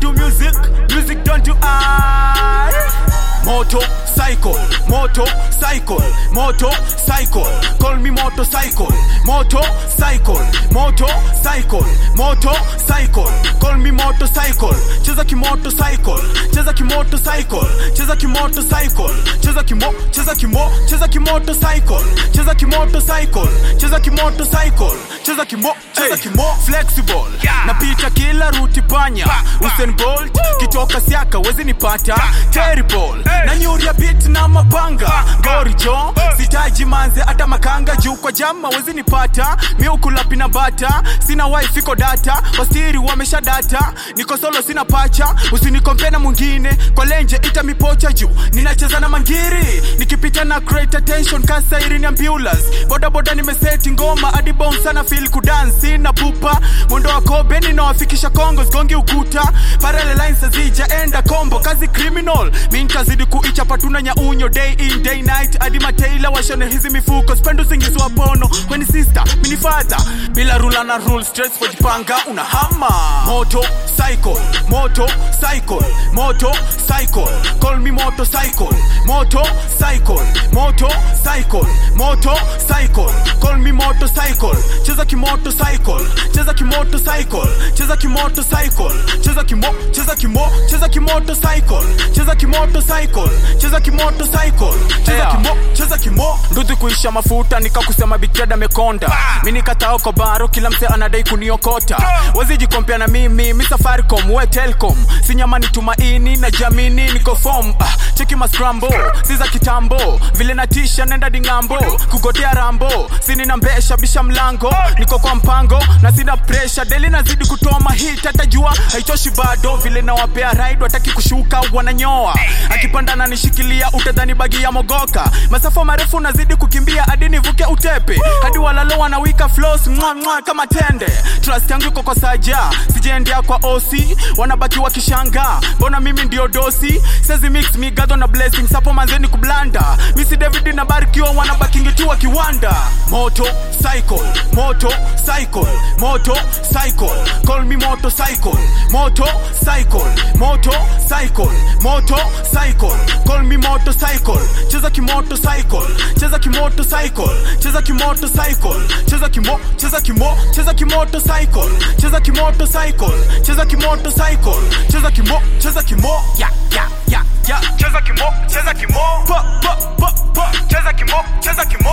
do music, music don't do I. Moto cycle, moto cycle, moto cycle. Call me motorcycle, moto cycle, moto cycle, moto cycle. Call me motorcycle. Cheza kimoto cycle, cheza kimoto cycle, cheza kimoto cycle, cheza kimo, cheza kimo, cheza kimoto cycle, cheza kimoto cycle, cheza kimoto cycle, cheza kimo, cheza kimo. Flexible, napita kila ruti panya. Usain Bolt, kitoka siaka wezi nipata. Terrible, na nyuria beat na mapanga. Gori jo, sitaji manze hata makanga juu kwa jama wezi nipata. Miukula pina bata, sina wife iko data, wasiri wamesha data. Niko solo sina pacha, usinikompe na mwingine. Kwa lenje ita mipocha juu, ninacheza na mangiri. Nikipita na create attention kasa ni ambulance. Boda boda nimeseti ngoma hadi bounce sana feel kudance. Sina pupa, mwendo wa kobe ninawafikisha Kongo sigongi ukuta. Parallel lines hazija enda kombo, kazi criminal. Mi nitazidi kuichapa tuna nyaunyo day in day night hadi mataila washone hizi mifuko spendo usingizi wa pono weni sister mini father bila rula na rule stress for jipanga una hama moto cycle moto cycle moto cycle call me moto cycle moto cycle moto cycle moto cycle call me moto cycle cheza kimoto cycle cheza kimoto cycle cheza kimoto cycle cheza kimo cheza kimo cheza kimoto cycle cheza kimoto cycle cheza kimoto cycle cheza kimo cheza kimo nduthi kuisha mafuta nikakusema bitrada mekonda mi nikatao kwa baro kila mse anadai kuniokota wazijikompea na mimi mi safaricom we telcom sinyamani tumaini na jamini niko fom ah, cheki mascrambo si za kitambo vile natisha nenda dingambo kugotea rambo sini na mbesha bisha mlango niko kwa mpango na sina presha deli nazidi kutoa mahit hata jua haitoshi bado vile nawapea ride wataki kushuka wananyoa akipanda na nishikilia utadhani bagi ya mogoka masafa marefu nazidi kukimbia hadi nivuke utepe hadi walalo wanawika flows mwa mwa kama tende trust yangu iko kwa saja sijaendea kwa osi wanabaki wakishanga mbona mimi ndio dosi sezi mix migadho na blessing sapo manzeni kublanda misi david na barikiwa wanabakingi tu wakiwanda moto cycle moto cycle moto cycle call me moto cycle moto cycle moto cycle moto cycle call me moto cycle cheza kimoto cycle cheza kimoto cycle cheza kimoto cycle cheza kimo cheza kimo cheza kimoto cycle cheza kimoto cycle cheza kimoto cycle cheza kimo cheza kimo ya ya ya ya cheza kimo cheza kimo pa pa pa pa cheza kimo cheza kimo